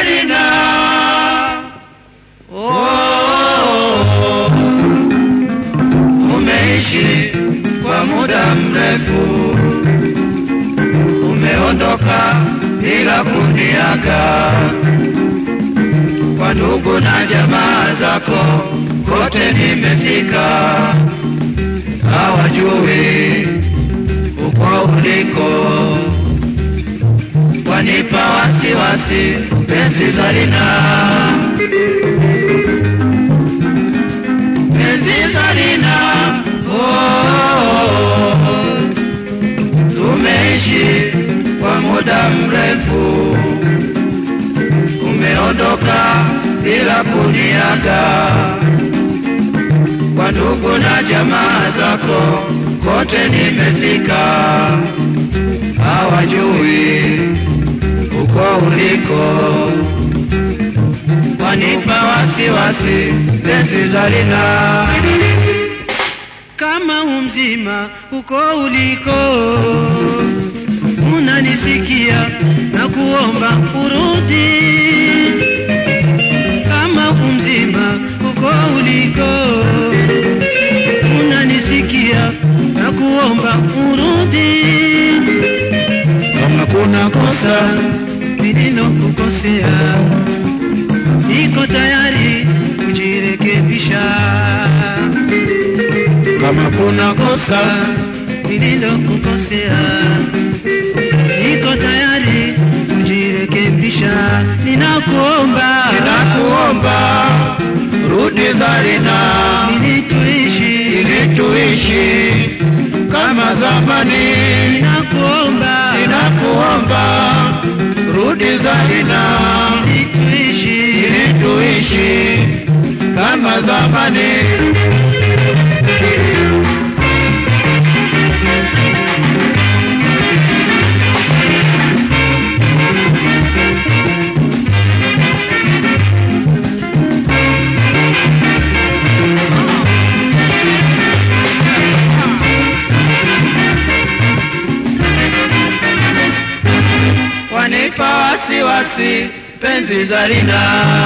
Zarina. Oh, umeishi kwa muda mrefu, umeondoka bila kuniaga. Kwa ndugu na jamaa zako kote nimefika, hawajui uko uliko, wanipa wasiwasi, penzi Zarina, penzi Zarina, oh, tumeishi kwa muda mrefu, umeondoka bila kuniaga kwa ndugu na jamaa zako kote nimefika, hawajui uko uliko, wanipa wasiwasi, penzi Zarina. kama umzima uko uliko, unanisikia na kuomba urudi. Kama umzima uko uliko, unanisikia na kuomba urudi. Kama kuna kosa Nililokukosea niko tayari kujirekebisha. kama kuna kosa nililokukosea, niko tayari kujirekebisha. Ninakuomba, ninakuomba rudi Zarina, ili tuishi. ili tuishi kama zamani. Ninakuomba, Ninakuomba rudi Zarina, ili tuishi. ili tuishi kama zamani. wanipa wasiwasi, penzi Zarina,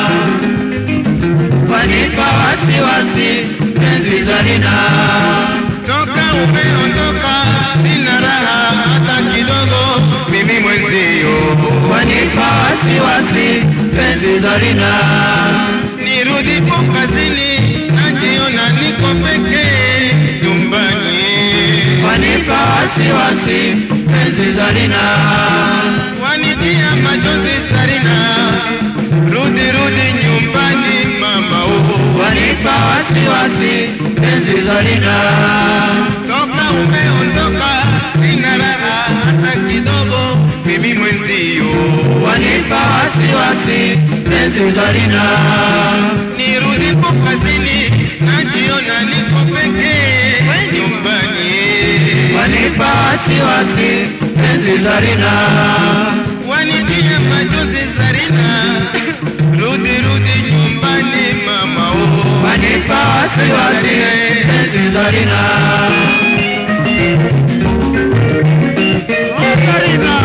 wanipa wasiwasi, penzi Zarina, Toka umeondoka sina raha hata kidogo, mimi mwenzio. wanipa wasiwasi, penzi Zarina, Nirudipo kazini najiona niko pekee nyumbani, wanipa wasiwasi, penzi Zarina, wanitia machozi Zarina, rudi rudi nyumbani mama oh. wanipa wasiwasi, penzi Zarina, Toka umeondoka sina raha hata kidogo, mimi mwenzio. wanipa wasiwasi, penzi Zarina, Nirudipo kazini najiona niko pekee nyumbani, wanipa wasiwasi, penzi Zarina. wanitia machozi Zarina, rudi rudi nyumbani mama oh. wanipa wasiwasi, penzi Zarina. Oh, Zarina.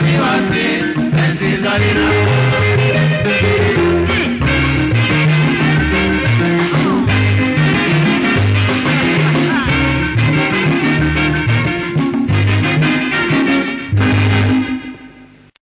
wasiwasi enzi Zarina